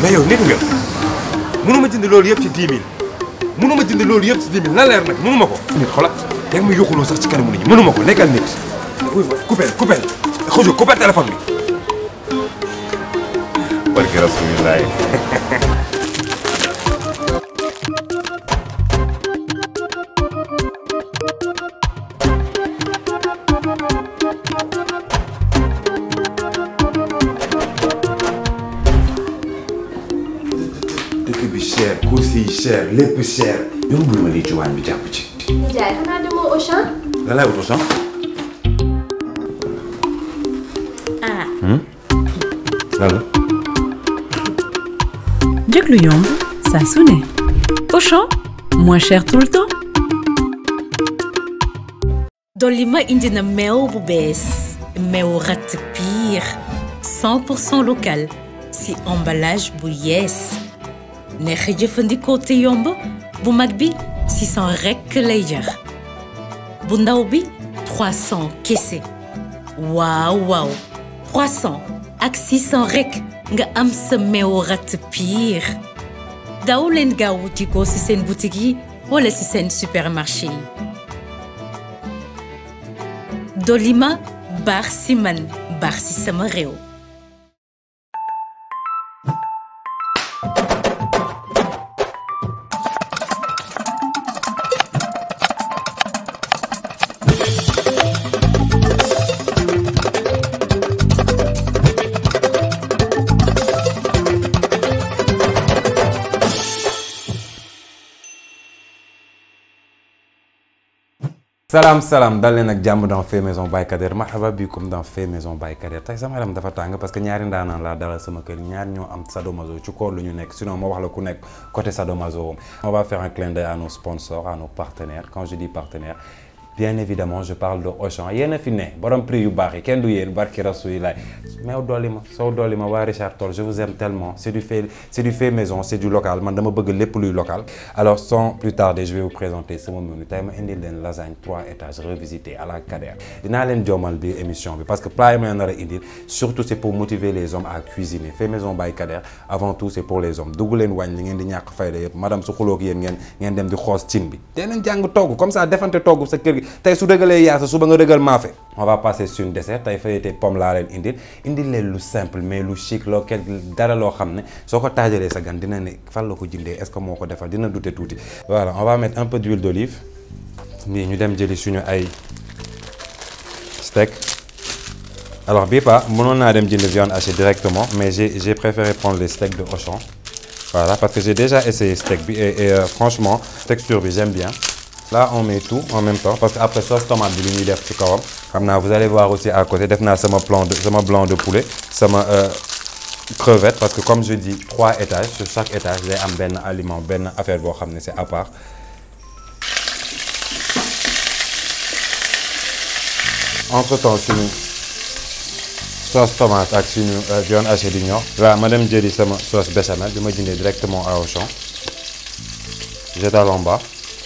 mais yow nit nga mënuma jënd loolu yëpp ci 10 000 mënuma jënd loolu yëpp ci 10 000 na leer nag mënuma ko. nit xoolal yaa ngi ma yuxuloo sax ci kanamu nit ñi mënuma ko nekkal nit. oui ma coupé coupé xuju coupé téléphone bi. barke rasulilaay. dëkk bi cher course yi cher lépp cher. yow bu ma lii ci waañ bi jàpp ci. Ndiaye xanaa demoo Auchan. lan laay wutu sax. ah. lan la. njëg lu yomb saa su ne Auchan moins cher tout le temps. dolli ma indi na meew bu bees meew ratt piir 100% local si emballage bu yees neex a jëfandikoo te yomb bu mag bi 600 rekk lay jar bu ndaw bi 300 kese waaw waaw 300 ak 600 rekk nga am sa meew ratt piir daw leen gaaw wuti ko si seen boutique yi wala si seen supermarché yi Dolima baax si man baax si sama réew. salaam salaam dal leen ak jàmm dans Fait Maison by Kader marhaba bikum dans Fait Maison by Kader tey sama yaram dafa tàng parce que ñaari ndaanaan laa dalal sama kër ñaar ñoo am sadomaso ci koor lu ñu nekk sinon ma wax la ku nekk côté sadomaso on va faire un clin d'œil à nos sponsors à nos partenaires quand je dis partenaires bien évidemment je parle de Auchan yéen a fi ne borom prix yu baax yi kenn du yéen barki rasulilaay meew dolli ma soo dolli ma waa Richard Toll je vous aime tellement c'est du fait c'est du fait maison c'est du local man dama bëgg lépp luy local alors sans plus tarder je vais vous présenter sama menu tey ma indil leen lasagne trois étages revisité à la Kader dinaa leen joomal bi émission bi parce que plat yi ma leen nar a indil surtout c'est pour motiver les hommes à cuisiner fait maison by Kader avant tout c'est pour les hommes dugg leen wàññ li ngeen di ñàkk fayda yëpp madame su xuloo ak yéen ngeen ngeen dem di xoos cin bi dee leen jàng togg comme ça defante togg sa kër gi tey su dëgalee yaasa suba nga dëgal maafe on va passer sur une dessert tey fayete pomme laa leen indil indil leen lu simple mais lu chic loo kel dara loo xam ne soo ko taajalee sa gan dina ne fan la ko jëndee est-ce que moo ko defal dina douter tuuti voilà on va mettre un peu d'huile d'olive nii ñu dem jëli suñu ay steak alors bii pas mënoon naa dem jënd viande hachée directement mais j'ai j'ai préféré prendre les steaks de Auchan voilà parce que j'ai déjà essayé steak bi et, et euh, franchement texture bi j'aime bien là on met tout en même temps parce que après sauce tomate bi li ñuy def ci kawam xam naa vous allez voir aussi à côté def naa sama blanc de sama blanc de poulet sama crevette parce que comme je dis trois étages sur chaque étage day am benn aliment benn affaire boo xam ne c'est à part entre temps suñu sauce tomate ak suñu viande hachée di ñor là ma dem jëli sama sauce béchamel bi ma jëndee directement à Auchan j'étale en bas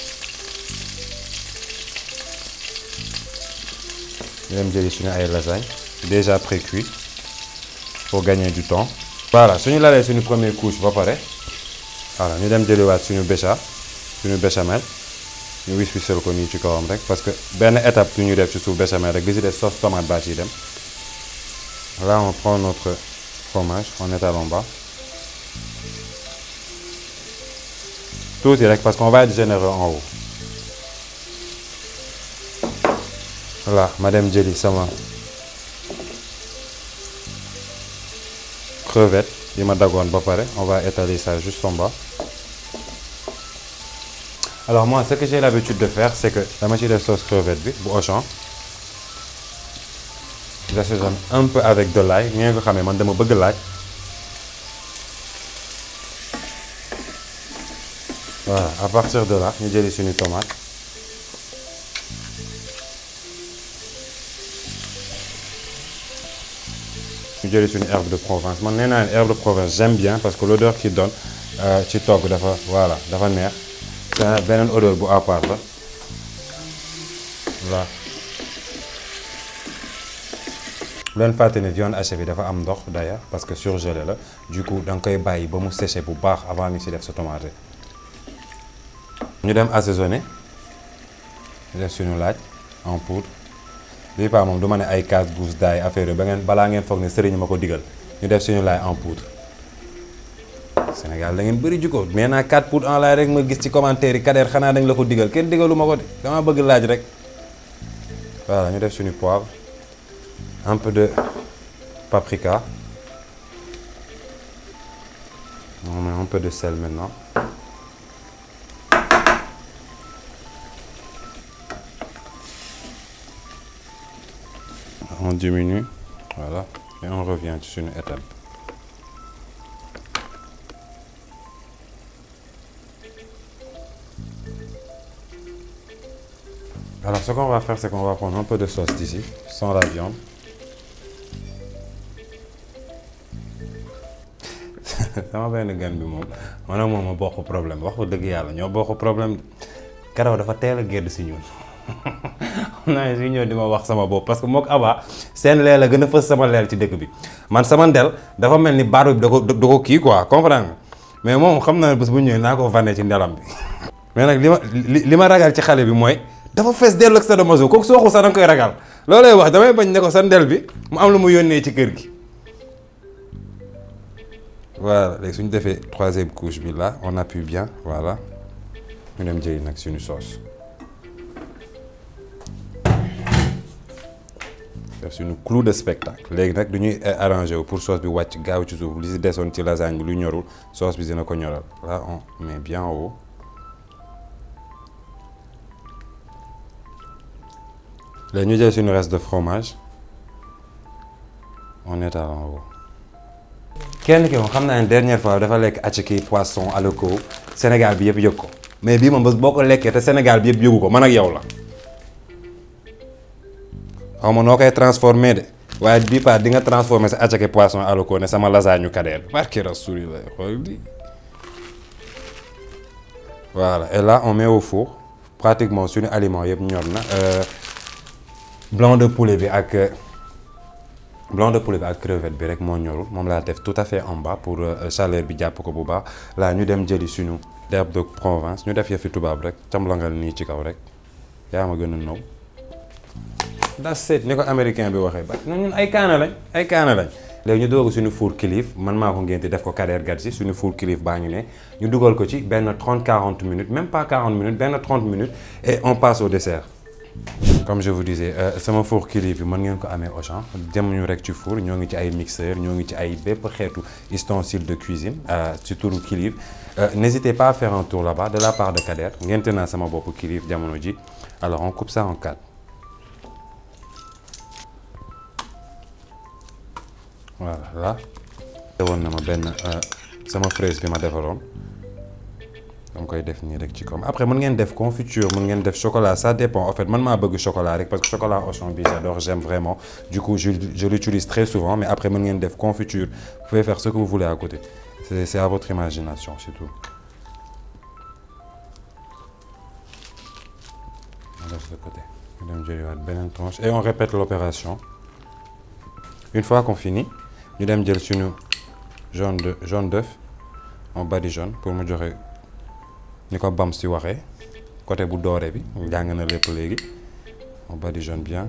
ñu dem jëli suñu ay lasagne déjà pré-cuit pour gagner du temps voilà suñu lalee suñu première couche ba pare voilà ñu dem jëliwaat suñu bécha suñu béchamel ñu wis wisal ko nii ci kawam rek parce que benn étape bu ñu def ci suuf béchamel rek bi ci des sauce tomate baa ciy dem là on prend notre fromage on étale en bas tuuti rek parce qu'on va être généreux en haut voilà ma dem jëli sama crevette yi ma dagoon ba pare on va étaler ça juste en bas alors moi ce que j'ai l'habitude de faire c'est que dama ci def sauce crevette bi bu Auchan j'assaisonne un peu avec de l'ail ngeen ko xamee man dama bëgg laaj voilà à partir de là ñu jëli suñu tomate ñu jëli suñu herbe de Provence man nee naa leen herbe de Provence j'aime bien parce que l'odeur qu'il donne ci togg dafa voilà dafa neex c'est beneen odeur bu à part la voilà bu leen fàtte ne viande hachée bi dafa am ndox d'ailleurs parce que surgelé la du coup da nga koy bàyyi ba mu séché bu baax avant nga ci def sa tomate ñu dem assaisonné ñu def suñu laaj en poudre bii paa moom du ma ne ay casse gousse d'ail affaire yi ba ngeen balaa ngeen foog ne sëriñ ma ko digal ñu def suñu laaj en poudre Sénégal da ngeen bëri jukko mais naa 4 poudre en laaj rek ma gis ci commentaire yi Kader xanaa dañ la ko digal kenn digalu ma ko de dama bëgg laaj rek voilà ñu def suñu poivre un peu de paprika on met un peu de sel maintenant on diminue voilà et on revient sur une étape alors ce qu'on va faire c'est qu'on va prendre un peu de sauce d'ici sans la viande sama benn gan bi moom man ak moom a bokk problème wax ko dëgg yàlla ñoo bokk problème karaw dafa teel a gedd si ñun xam naa ne si ñëw di ma wax sama bopp parce que mook Aba seen leel a gën a fës sama leel ci dëkk bi man sama ndel dafa mel ni baat bi da ko da ko kii quoi comprendre nga mais moom xam naa ne bés bu ñëwee naa ko vanne ci ndelam bi mais nag li ma li ma ragal ci xale bi mooy dafa fees dellu ak sadomaso kooku soo xul sax da nga koy ragal loolay wax damay bañ ne ko sa ndel bi mu am lu mu yónnee ci kër gi voilà léegi suñu defee troisième couche bi là on appuie bien voilà ñu dem jëli nag suñu sauce def suñu clou de spectacle léegi nag du ñuy arrangé wu pour sauce bi wàcc gaaw ci suuf li si desoon ci lasagne bi lu ñorul sauce bi dina ko ñoral là on met bien en haut léegi ñu jël suñu reste de fromage on étale en haut kenn ki moom xam naa ne dernière fois dafa lekk attiéké poisson aloko Sénégal bi yëpp yëg ko mais bii moom bés boo ko lekkee te Sénégal bi yëpp yëgu ko man ak yow la xaw ma noo koy transformé de waaye bii part di nga transformé sa attiéké poisson aloko ne sama lasagne Kader barke Rasulillah xool di voilà et là on met au four pratiquement suñu aliment yëpp ñor na blanc de poulet bi ak blanc de poulet bi ak crevette bi rek moo ñorul moom laa def tout à fait en bas pour chaleur bi jàpp ko bu baax laa ñu dem jëli suñu d'herbe de Provence ñu def yëfi tubaab rek camlangal nii ci kaw rek yaa ma gën a naw das seet ni ko américain bi waxee ba ñun ay kaana lañ ay kaana lañ léegi ñu dugal ko suñu four kilif man maa ko ngénte def ko Kader Gadji suñu four kilif baa ngi ne ñu dugal ko ci benn 30 40 minutes même pas 40 minutes benn 30 minutes et on passe au dessert comme je vous disais sama four kilif bi mën ngeen ko amee Auchan dem ñu rek ci four ñoo ngi ci ay mixeur ñoo ngi ci ay bépp xeetu ustensile de cuisine ci turu kilif n'hésitez pas à faire un tour là-bas de la part de Kader ngente naa sama bopp kilif jamono ji alors on coupe ça en quatre voilà là woon na ma benn sama fraise bi ma defaroon dama koy def nii rek ci comme après mën ngeen def confiture mën ngeen def chocolat ça dépend en fait man maa bëgg chocolat rek parce que chocolat Auchan bi j'adore j'aime vraiment du coup je je l'utilise très souvent mais après mën ngeen def confiture vous pouvez faire ce que vous voulez à côté c'est c'est à votre imagination c'est tout on laisse de côté ñu dem jëliwaat beneen tranche et on répète l'opération une fois qu'on finit ñu dem jël suñu jaune de jaune d'œuf en badigeonne pour mu joxe ni ko bam si waxee côté bu doore bi jàng na lépp léegi on badigeonne bien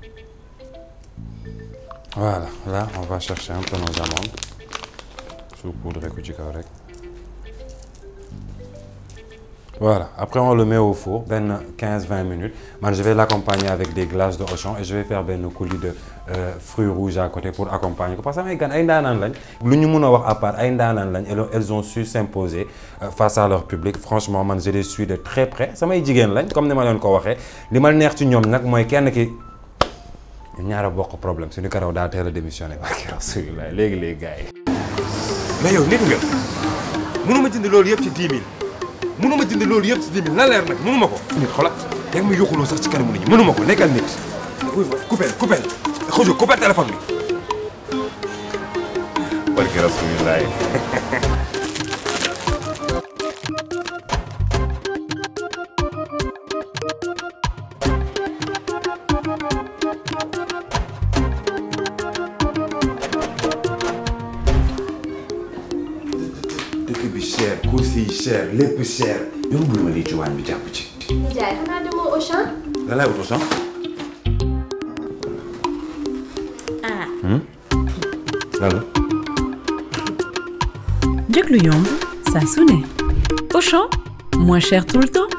voilà là on va chercher un peu nos amandes saupoudrer ko ci kaw rek voilà après on le met au four benn 15-20 minutes man je vais l'accompagner avec des glaces de Auchan et je vais faire benn coulis de euh, fruits rouges à côté pour accompagner ko parce que ay gan ay ndaanaan lañ lu ñu mun a wax à part ay ndaanaan lañ elles ont su s'imposer euh, face à leur public franchement man je les suis de très près samay jigéen lañ comme ni ma leen ko waxee li ma neex ci ñoom nag mooy kenn ki ñun ñaar a bokk problème suñu karaw daa teel a démissionné barki Rasulullah léegi léegi gars yi. mais yow nit nga mënuma jënd loolu yëpp ci 10 000 mënuma jënd loolu yëpp ci 10 000 na leer nag mënuma ko. nit xoolal dégg ma yuxuloo sax ci kanamu nit ñi mënuma ko nekkal nit. wuy ma coupé coupé xuju coupé téléphone bi. barki Rasulullah dëkk bi cher course yi cher lépp cher yóbbul ma lii ci waañ bi jàpp ci Ndiaye xanaa demoo Auchan. la lay wuto sax ah. lan njëg lu yomb saa su ne Auchan moins cher tout le temps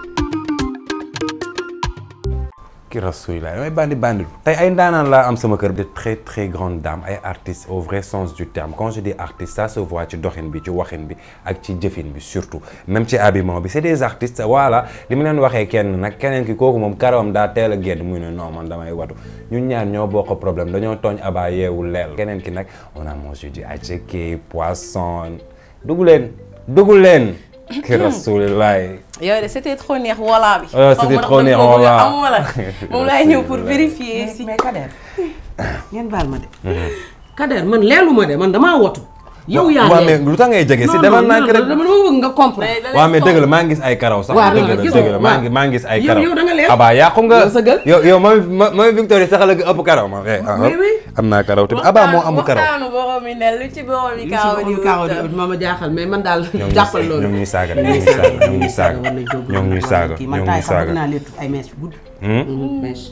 ki rasulilah damay bandi bandi tey ay ndaanaan laa am sama kër de très très grandes dames ay artistes au vrai sens du terme quand je dis artiste ça se voit ci doxin bi ci waxin bi ak ci jëfin bi surtout même ci habillement bi c'est des artistes voilà li mu leen waxee kenn nag keneen ki kooku moom karawam daa teel a génn muy ne non man damay watu ñun ñaar ñoo bokk problème dañoo tooñ abaa yeewu leel keneen ki nag on a mangé du attiéké poisson dugg leen dugg leen ki rasulilah yow de c'était trop neex wala bi. Euh, c'était trop neex wala. amuma la moom laay ñëw pour vérifier si. mais Kader ngeen baal ma de. Kader man leelu ma de man damaa wotu. yow yaa waaw mais leen lu tax ngay jege si non demal non naa non rek dama bëgg nga comprendre. waaw mais dëgg la maa ngi gis ay karaw sax. waaw dëgg la gis dëgg nga la maa waaw. ngi maa ngi gis ay Yow- karaw. yow da nga leer. Abaa yàqu nga. Yow sa gël. yow yow mooy mooy Victoria sax la ëpp karaw ma. eh, ah, Oui, oui. am naa karaw tamit Abaa moo amul karaw. waxtaanu borom mi ne lu ci borom mi kaaw di kaaw wutal. di ma ma jaaxal mais man daal ñoo ngi jàppal loolu. ñoo ngi ñuy saaga ñoo ngi ñuy saaga ñoo ngi ñuy saaga war nañ koo ñoo ngi ñuy saaga kii ñoo man ngi taay ñuy sax bëgg saaga. naa léttu ay mèches yu gudd. mèche.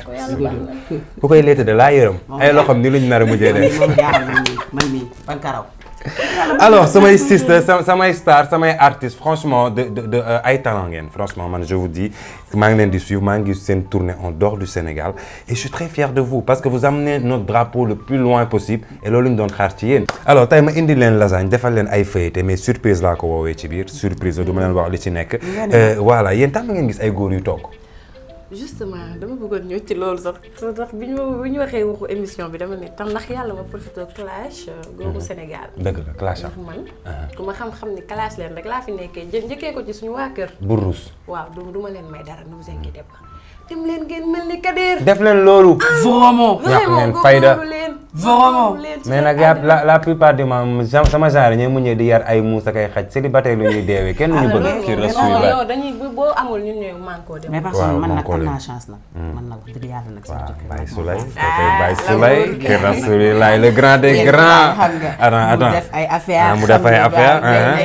ku koy léete de laa yërëm. ay loxoom ni luñ nar a mujjee def. moom jaaxal man mii man mii ban karaw. alors samay sister sa- samay star samay artistes franchement de de de euh, ay talent ngeen franchement man je vous dis maa ngi leen di suivre maa ngi gis seen tournée en dehors du Sénégal et je suis très fier de vous parce que vous amenez notre drapeau le plus loin possible et loolu ñu doon xaar ci yéen. alors tey ma indi leen lasagne defal leen ay feuilleté mais surprise laa ko woowee ci biir surprise la du ma leen wax li ci nekk. Euh, voilà yéen tam ngeen gis ay góor yu togg. justement dama bëggoon ñëw ci loolu sax sax bi ñu bi ñu waxee waxu émission bi dama ne tam ndax yàlla ma profité clash googu Sénégal. dëgg la clash am ndax man ku ma xam-xam ni clash leen rek laa fi nekkee jë njëkkee ko ci suñu waa kër. bu ruus. waaw du du ma leen may dara ne vous inquiétez pas dem leen ngeen mel ni Kader. def leen loolu. vraiment. ñàkk vraiment ngeen fayda. góorgóorlu leen. Vraiment. góorgóorlu leen ci mais nag yaa la la plupart du temps ja- sama genre ñooy muñee di yar ay muus ak ay xaj célibataire lu ñuy deewee kenn ñu bëgg ci non rasulillah yow dañuy bu boo amul ñun ñooy mànkoo dem. mais parce Waaw, que man man nag koo am leen. naa chance nag. man nag wax dëgg yàlla nag sama waaw jëkkër Baye nag moom Souley moom. kooku Baye la Souley wóor ki rasulillah le grand des Léegi grands xam nga, attends mu attends def ay affaire Ah, mu def ay affaire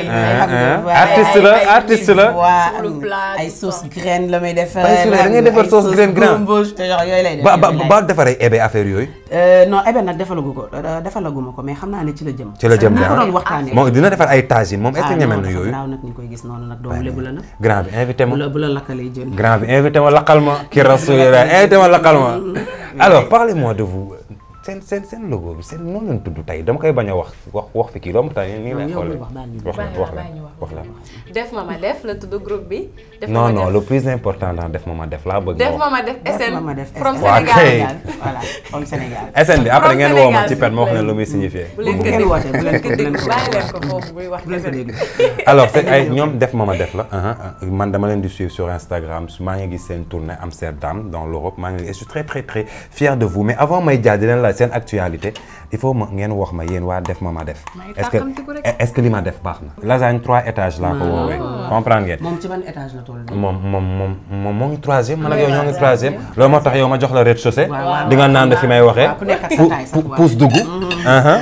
artiste la artiste la Sur le plat, ay tout sauce ça. graine la may defar. Baye Souley da ngay defar sauce graine graine. embauche te genre yooyu lay def. ba ba yooyu lay ba defaree ebe affaire yooyu Euh, non ebe nag defalagu ko euh, defalaguma ko mais xam naa ne ci la jëm. ci la jëm ñu ko de doon waxtaanee. moom dina defar ay tagine moom est-ce que ah ñeme non na dafa yooyu naaw nag ñu koy gis noonu nag doomu lébu la nag. grand bi invité bu ma la bu la lakkalee jën. grand bi invité ma laqal ma ki rasulillah invité ma laqal ma alors parlez-moi de vous seen seen seen logo bi seen noonu leen tudd tey dama koy bañ a wax wax wax fi kii romb tey nii lay yow xoolee bul wax, baal ñu wax la bàyyi wax ma la bàyyi ñu wax la def ma ma def la tudd groupe bi. def ma non ma non def. le plus important dans def ma ma def laa bëgg def nga ma wax ma def Def SN ma ma def from SN. Waa Sénégal. kay. voilà comme Sénégal. SN bi après From ngeen woo ma Sénégal, ci pen ma wax s'il ne vous lu muy signifier bu leen Bu ko ngeen dégg wootee, bu leen ko- bu leen bu leen ko ko- bàyyi leen ko foofu muy wax bu leen ko dégg. alors c'est ay ñoom def ma ma def la uh-huh. man dama leen di suivre sur Instagram maa ngi gis seen tournée Amsterdam dans l'Europe maa ngi et je suis très très très fier de vous mais avant may jaar di leen laaj seen actualité il faut ma ngeen wax ma yéen waa def ma ma def May est-ce que tàkkamtiku rek. est-ce que li ma def baax na lasagne trois étages laa ko woowee comprendre ngeen moom ci ban étage la toll nii. moom moom moom moom moo ngi troisième man ak yow ñoo ngi troisième loolu moo tax yow ma jox la rez-de-chaussée waaw, waaw. di nga naan fi may waxee waaw, ku nekk ak sa pu- taille sax, pu- waaw. pousse dugg uh-huh.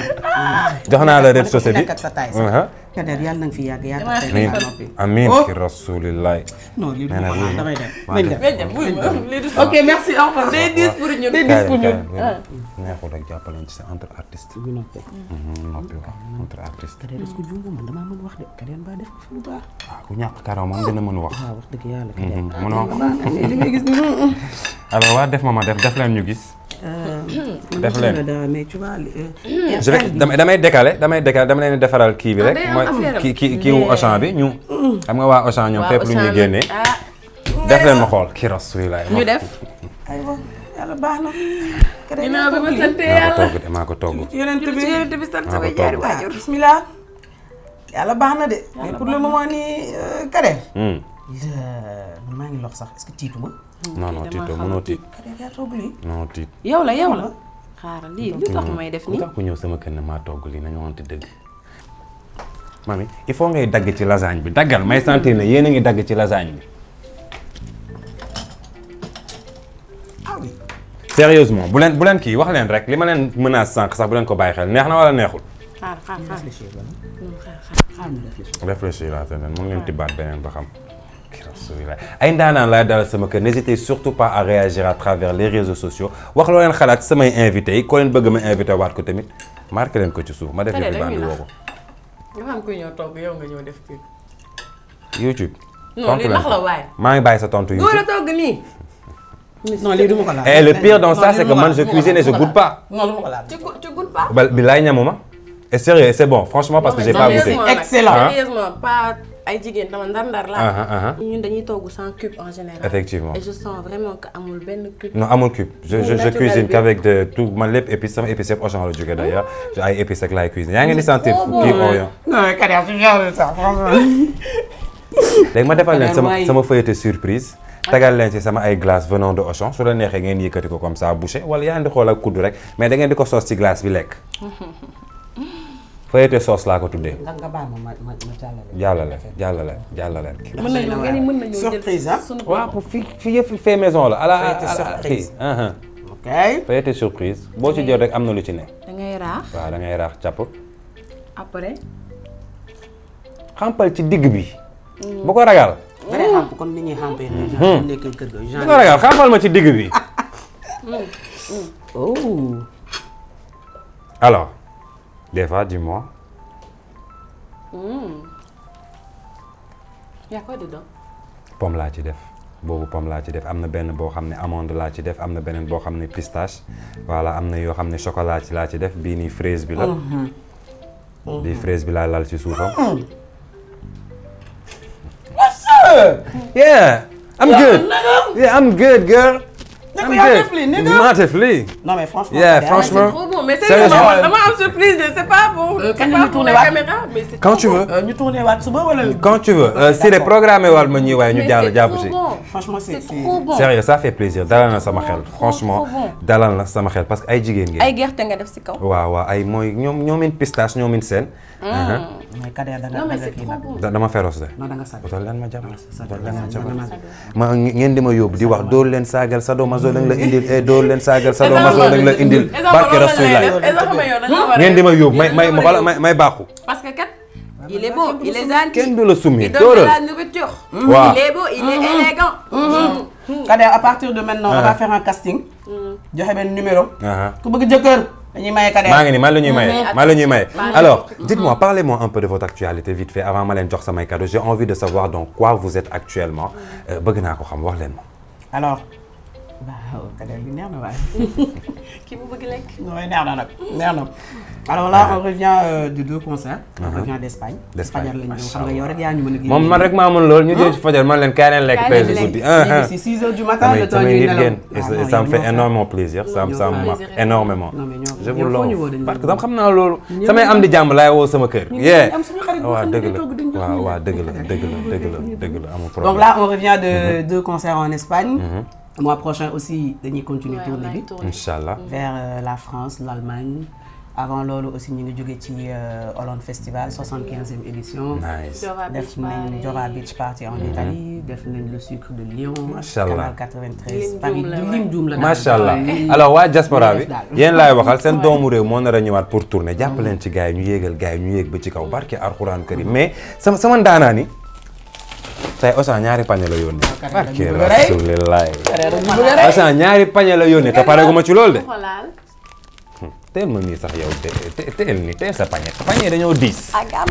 jox naa la rez-de-chaussée bi nekk ak sa taille sax. Uh-huh. Kader yàlla na nga fi yàgg yàgg Damaa tey amiin ba noppi. amiin Oh. ki rasulillahi non lii du nee na ma oui. damay dem. Waaw, nañ dem. Ngay dem wuy ma lii du ok merci au revoir. day diis pour ñun. day diis pour ñun. neexul rek jàppaleen ci sa entre artistes ñu noppi. noppi wax entre artistes Kader est-ce que juumoo man damaa mën wax de Kader mbaa def ko fi lu baax. ah ku ñàkk karaw moom dina mën wax waaw wax dëgg yàlla Kader. mën wax li ngay gis nii. alors waa def ma ma def def leen ñu gis Def leen. mais tu vois. euh, je vais damay damay décaler damay décaler dama leen di defaral kii bi Ah, rek day am mooy affaire am. kii kii kii wu Auchan bi ñu xam nga waa Auchan ñoom Waa fépp lu ñuy Auchan génnee ah def leen ma xool ki rasulillahi ñu def. aywa yàlla baax na. Kader ginnaaw bi ma yaa sante maa ko yàlla. togg de maa ko togg ci yeneen ci bi yonent bi sant Maa sama ko ñaari togg. waajur. bismillah yàlla baax na de. mais pour le moment nii euh, Kader. Hmm. man maa ngi lox sax est-ce que tiitu ma. non non tiito mënoo tiit Kader yaa togg lii. non tiit yow la yow la. xaaral lii lu tax may def lu nii. tax ku ñëw sama kër ne maa togg lii nañu wante dëgg mami il faut ngay dagg ci lasagne bi daggal may sentir ne yéen a ngi dagg ci lasagne bi ah oui. sérieusement bu leen bu leen kii wax leen rek li ma leen menace sànq sax bu leen ko bàyyi xel neex na wala neexul xaar xaar xaar réfléchir la non xaar xaar. xaar ñu réfléchir réfléchir laa te nen mun ngeen tibbaat beneen ba xam rasulillah ay ndaanaan laay dalal sama kër n'hésitez surtout pas à réagir à travers les réseaux sociaux wax loo leen xalaat ci samay invité yi koo leen bëgg ma invité waat ko tamit marqué leen ko ci suuf ma def Télé yëfi bandi dañuy woo ko nga xam kuy ñëw togg yow nga ñëw def kii. YouTube non tontu lii leen ndax la waaye. maa ngi bàyyi sa tontu góor a YouTube togg nii. non lii du ma ko laal et le pire dans Non, ça lii c'est du que ma man laal, je du ma cuisine et je laal, goûte pas non du ma ko laal ci gu ci goûte pas. ba bi laay ñamuma et sérieux c'est bon franchement parce que j'ai pas goûté Sérieusement nag, Excellent. sérieusement pas ay jigéen dama ndar-ndar Ah, ah, ah. laa. ñun dañuy togg sans cube en général. Effectivement. et je sens vraiment que amul benn cube. non amul cube je je, je naturel cuisine bi. qu'avec de tout man lépp épices sama épices yëpp Auchan la jógee d'ailleurs ay épices rek laay cuisine yaa ngi di sentir trop bon. kii Orient non mais Kader tu viens de ça franchement léegi ma defal leen Kader sama waay. sama feuilleté surprise tagal leen ci sama ay glace venant de Auchan su la neexee ngeen yëkkati ko comme ça bouché wala yaa ngi di xool ak kuddu rek mais da ngeen di ko soos ci glace bi lekk feuilleté sauce laa ko tuddee nga nga baal ma ma ma ma jàllale jàllale jàllale jàllale mën nañu ngeen ni mën nañu jël Surprise, hein? sunu waaw pour fii fii yëpp fait maison la à la Feuilleté à la surprise. kii uh-huh. ok feuilleté surprise boo ci jël rek am na lu ci ne da ngay raax waaw da ngay raax càpp après. xampal ci digg bi bu ko ragal nga dee xàmp comme ni ñuy xàmpee nii genre bu nekkee kër ga bu genre ko ragal xampal ma ci digg bi oh alors des fois dis-moi y a quoi dedans. pomme laa ci def boobu pomme laa ci def am na benn boo xam ne amande laa ci def am na beneen boo xam ne pistache voilà am na yoo xam ne chocolat ci laa ci def bii nii fraise bi la bii fraise bi laa lal ci suufam yeah I'm good yeah I'm good girl I'm yaa good def lii, nigga. maa def lii non mais franchement Yeah, Kader, franchement. trop bon mais Sérieusement. sérieusement dama am surprise de c'est pas pour. Euh, c'est kañ la pas ñu pour tourné la waat? caméra mais c'est quand trop tu bon. veux Euh, ñu tourné waat suba wala quand tu veux euh, si les programmé wal ma ñuy waaye ñu Mais jàll c'est jàpp trop si bon. franchement c'est c'est trop bon. sérieux ça fait plaisir dalal na sama xel trop, franchement trop bon. dalal na sama xel parce que ay jigéen ngeen ay gerte nga def si kaw. waaw waaw ay mooy ñoom ñoomin pistache ñoomin seen mais Kader da nga non da mais nga c'est kii trop nag bon. da- dama féroce de non da nga sàcc utal leen ma jabar utal leen ma jabar man ma ngeen di ma yóbbu di wax dóor leen saagal sado maso lañ la indil e dóor leen saagal sado maso lañ la indil barke rasulillah ngeen di ma yóbbu may may xoolal may may baaxu parce que kat il est beau il est gentil. kenn du la summi il donne de dóoral la nourriture. waaw il est beau il est élégant. Kader à partir de maintenant on va faire un casting joxe benn numéro aha ku bëgg jëkkër dañuy maye Kader maa ngi nii man la ñuy maye man la ñuy maye alors dites-moi parlez-moi un peu de votre actualité vite fait avant ma leen jox samay cadeaux j'ai envie de savoir dans quoi vous êtes actuellement Euh, bëgg naa ko xam wax leen ma alors waaw Kader bi neex na waaye kii bu bëgg lekk. nooy neex na nag neex na alors là on revient euh, de deux concerts on revient d'Espagne D'Espagne, fajar lañu ñëw xam nga machallah. yow rek yaa ñu mën a génne moom man rek maa mën loolu ñu jël ci fajar man leen kaay leen lekk Kaay tey leen si lekk. guddi ah ah c'est 6 heures du matin damay le temps damay ñuy nit nelaw ngeen et Ah, ça- non, ça me yow fait ñoo énormément plaisir ça me ñoo ça me fa- marque plaisir. énormément Non, mais ñoo- je yow vous foo ñu l'offre woo dañu parce que ñëw. dama xam naa loolu Ñëw samay nañu. am di jàmm laay woo sama kër yee am suñu xarit boo waaw xam ne dëgg day la togg di ñu jox waaw ñu waaw lekk. dëgg la dëgg la dëgg la dëgg la amul donc problème là on revient de deux concerts en Espagne mois prochain aussi dañuy continuer Ouais, tournée on a bi une tournée. Inch'Allah vers euh, la France l'Allemagne avant loolu aussi ñu ngi jóge ci euh, Hollande Festival 75e édition nice Dora def Beach nañ Party. Dora Beach Party en Italie def nañ le sucre de Lyon Machallah. Canal 93 Lim Paris Dioum la, du ouais. lim Dioum la daal. macha allah Lii- alors waa diaspora lii bi def daal. yéen laay waxal seen doomu réew moo nar a ñëwaat pour tourner jàpp leen ci gars yi ñu yéegal gars yi ñu yéeg ba ci kaw barke alxuraan karim mais sama sama ndaanaa ni tey Ousseyn ñaari pañe la yónnee barke dañu bëgg a rey. rasulillahi Kader dañu bëgg a rey. Ousseyn ñaari pañe la yónnee te pare gu ma ci loolu de xoolaal. teel ma nii sax yow te te teel ni teel sa pañe pañe dañoo diis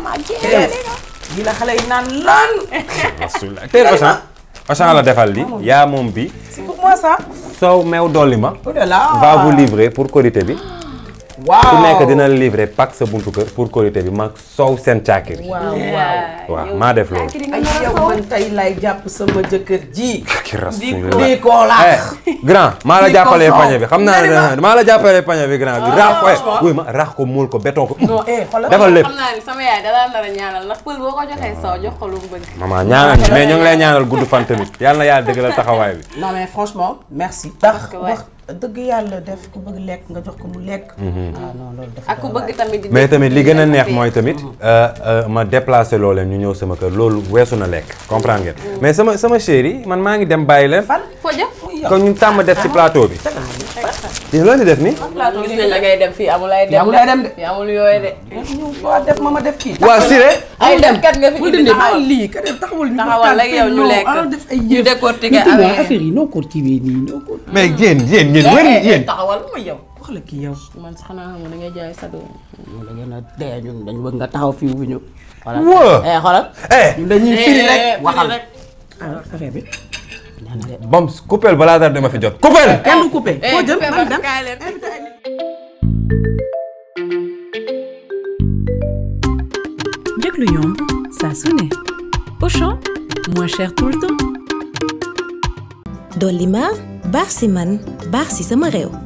yi la xale yi naan lan rasulillahi teel Ousseyn Ousseyn la defal li yaa moom bi c'est pour moi ça soow meew dolli ma oh là là va vous livrer pour korité bi waaw ku nekk dina la livrer pack sa buntu kër pour korité bi mag soow seen caakiri waaw waaw waaw maa def loolu ay yow man tey lay jàpp sama jëkkër ji ki di rasulillahi ko laax eh grand maa la Di ko jàppalee soow. pañe bi xam naa Nga ne maa la jàppalee pañe bi grand bi raax ko franchement. wuy ma raax ko muul ko béton ko non eh xoolal defal lépp xam naa ni sama yaay dalaa nar a ñaanal ndax pël boo ko joxee soow jox ko lu mu bëgg. maman ñaanal ñu mais ñu ngi lay ñaanal gudd fan tamit yàlla na yàlla dëgg la taxawaay bi non mais franchement merci ndax que ouais. wax dëgg yàlla def ku bëgg lekk nga jox ko mu lekk ah non loolu dafa ak ku doy bëgg tamit di. mais tamit li gën a neex mooy tamit euh, euh, ma déplacé loo leen ñu ñëw sama kër loolu weesu na lekk comprendre ngeen mais sama sama chérie man maa ngi dem bàyyi leen fan foo jëm. kon ñu tàmm def ci plateau bi yéen loo di def nii. gis nañ la ngay dem fii amul ay dem Fii amul ay dem de. fii amul yooyu de waa def ma ma def kii. waa Siré. ay dem kat nga fi bul indi dindi taxawal bàyyi lii ka def taxawal ñu taxawal rek yow ñu lekk ah def ay ñu yëf décortiquer ñu tuddee affaire yi. affaire yi noo ko kiiwee nii noo ko mais yéen yéen yéen wér yéen. taxawal ma yow wax la kii yow man sax xanaa xam nga da ngay jaay sa doom ñun da ngeen a dee ñun dañu bëgg nga taxaw fii wu ñu xoolal Waa. eh xoolal eh ñun dañuy firi rek waxal rek ah affaire bi nee na de Bams coupel balaa dara dama fi jot coupel. kenn du coupé foo jëm man dem kaay leen njëg lu yomb saa su ne Auchan moins cher tout le temps dolli ma baax si man baax si sama réew